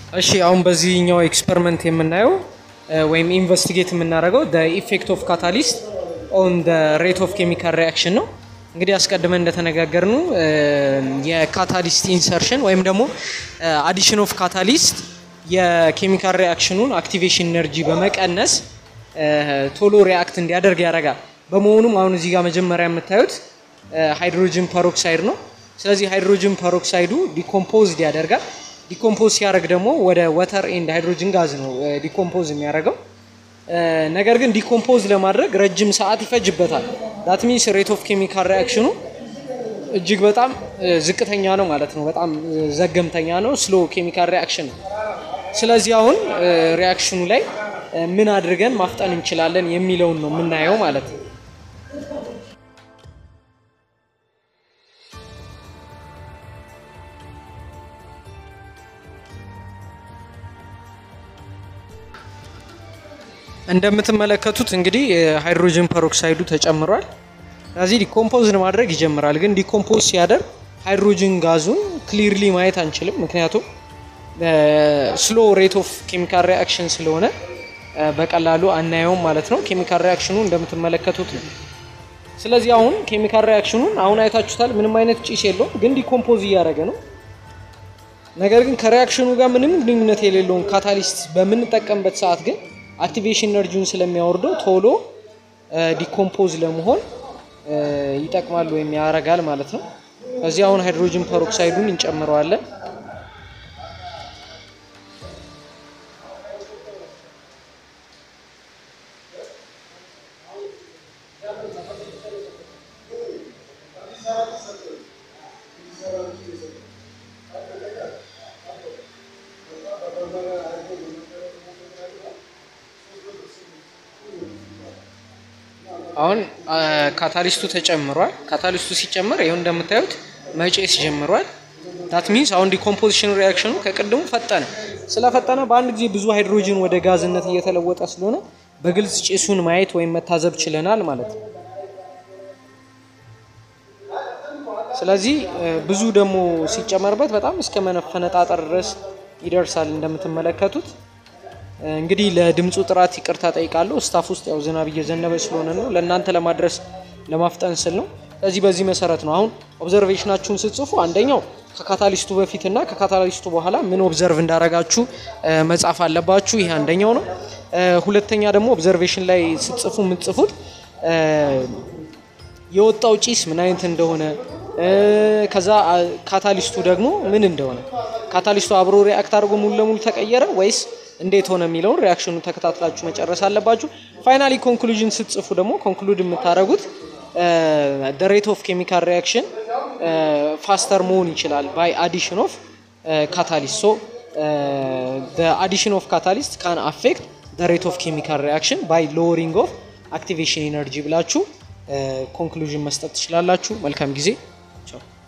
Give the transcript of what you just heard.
እሺ አሁን በዚህኛው ኤክስፐሪመንት የምናየው ወይም ኢንቨስቲጌት የምናደርገው ኢፌክት ኦፍ ካታሊስት ኦን ሬት ኦፍ ኬሚካል ሪያክሽን ነው። እንግዲህ አስቀድመን እንደተነጋገርኑ የካታሊስት ኢንሰርሽን ወይም ደግሞ አዲሽን ኦፍ ካታሊስት የኬሚካል ሪያክሽኑን አክቲቬሽን ኤነርጂ በመቀነስ ቶሎ ሪያክት እንዲያደርግ ያደርጋል። በመሆኑም አሁን እዚህ ጋር መጀመሪያ የምታዩት ሃይድሮጅን ፐሮክሳይድ ነው። ስለዚህ ሃይድሮጅን ፐሮክሳይዱ ዲኮምፖዝድ ያደርጋል። ዲኮምፖዝ ሲያደርግ ደግሞ ወደ ወተር ኤንድ ሃይድሮጅን ጋዝ ነው ዲኮምፖዝ የሚያደርገው። ነገር ግን ዲኮምፖዝ ለማድረግ ረጅም ሰዓት ይፈጅበታል። ዳት ሚንስ ሬት ኦፍ ኬሚካል ሪያክሽኑ እጅግ በጣም ዝቅተኛ ነው ማለት ነው። በጣም ዘገምተኛ ነው። ስሎ ኬሚካል ሪያክሽን ነው። ስለዚህ አሁን ሪያክሽኑ ላይ ምን አድርገን ማፍጠን እንችላለን የሚለውን ነው የምናየው ማለት ነው። እንደምትመለከቱት እንግዲህ ሃይድሮጅን ፐሮክሳይዱ ተጨምሯል። ስለዚህ ዲኮምፖዝ ማድረግ ይጀምራል። ግን ዲኮምፖዝ ሲያደርግ ሃይድሮጅን ጋዙን ክሊርሊ ማየት አንችልም፣ ምክንያቱም ስሎ ሬት ኦፍ ኬሚካል ሪያክሽን ስለሆነ በቀላሉ አናየውም ማለት ነው። ኬሚካል ሪያክሽኑ እንደምትመለከቱት ነው። ስለዚህ አሁን ኬሚካል ሪያክሽኑን አሁን አይታችሁታል። ምንም አይነት ጭስ የለውም፣ ግን ዲኮምፖዝ እያደረገ ነው። ነገር ግን ከሪያክሽኑ ጋር ምንም ግንኙነት የሌለውን ካታሊስት በምንጠቀምበት ሰዓት ግን አክቲቬሽን ኤነርጂውን ስለሚያወርደው ቶሎ ዲኮምፖዝ ለመሆን ይጠቅማል ወይም ያረጋል ማለት ነው። ከዚህ አሁን ሃይድሮጅን ፐሮክሳይዱን እንጨምረዋለን። አሁን ካታሊስቱ ተጨምሯል። ካታሊስቱ ሲጨምር ይኸው እንደምታዩት መጨስ ጀምሯል። ዳት ሚንስ አሁን ዲኮምፖዚሽን ሪያክሽኑ ከቅድሙ ፈጠነ። ስለፈጠነ በአንድ ጊዜ ብዙ ሃይድሮጅን ወደ ጋዝነት እየተለወጠ ስለሆነ በግልጽ ጭሱን ማየት ወይም መታዘብ ችለናል ማለት ነው። ስለዚህ ብዙ ደግሞ ሲጨመርበት በጣም እስከ መፈነጣጠር ድረስ ይደርሳል እንደምትመለከቱት። እንግዲህ ለድምፁ ጥራት ይቅርታ ጠይቃለሁ። ስታፍ ውስጥ ያው ዝናብ እየዘነበ ስለሆነ ነው ለእናንተ ለማድረስ ለማፍጠን ስል ነው። ስለዚህ በዚህ መሰረት ነው አሁን ኦብዘርቬሽናችሁን ስትጽፉ አንደኛው ከካታሊስቱ በፊትና ከካታሊስቱ በኋላ ምን ኦብዘርቭ እንዳረጋችሁ መጻፍ አለባችሁ። ይሄ አንደኛው ነው። ሁለተኛ ደግሞ ኦብዘርቬሽን ላይ ስትጽፉ የምትጽፉት የወጣው ጭስ ምን አይነት እንደሆነ ከዛ ካታሊስቱ ደግሞ ምን እንደሆነ ካታሊስቱ አብሮ ሪአክት አድርጎ ሙሉ ለሙሉ ተቀየረ ወይስ እንዴት ሆነ የሚለውን ሪያክሽኑ ተከታትላችሁ መጨረስ አለባችሁ። ፋይናሊ ኮንክሉዥን ስትጽፉ ደግሞ ኮንክሉድ የምታደርጉት ሬት ኦፍ ኬሚካል ሪያክሽን ፋስተር መሆን ይችላል ባይ አዲሽን ኦፍ ካታሊስት ሶ አዲሽን ኦፍ ካታሊስት ካን አፌክት ሬት ኦፍ ኬሚካል ሪያክሽን ባይ ሎወሪንግ ኦፍ አክቲቬሽን ኢነርጂ ብላችሁ ኮንክሉዥን መስጠት ትችላላችሁ። መልካም ጊዜ ቻው።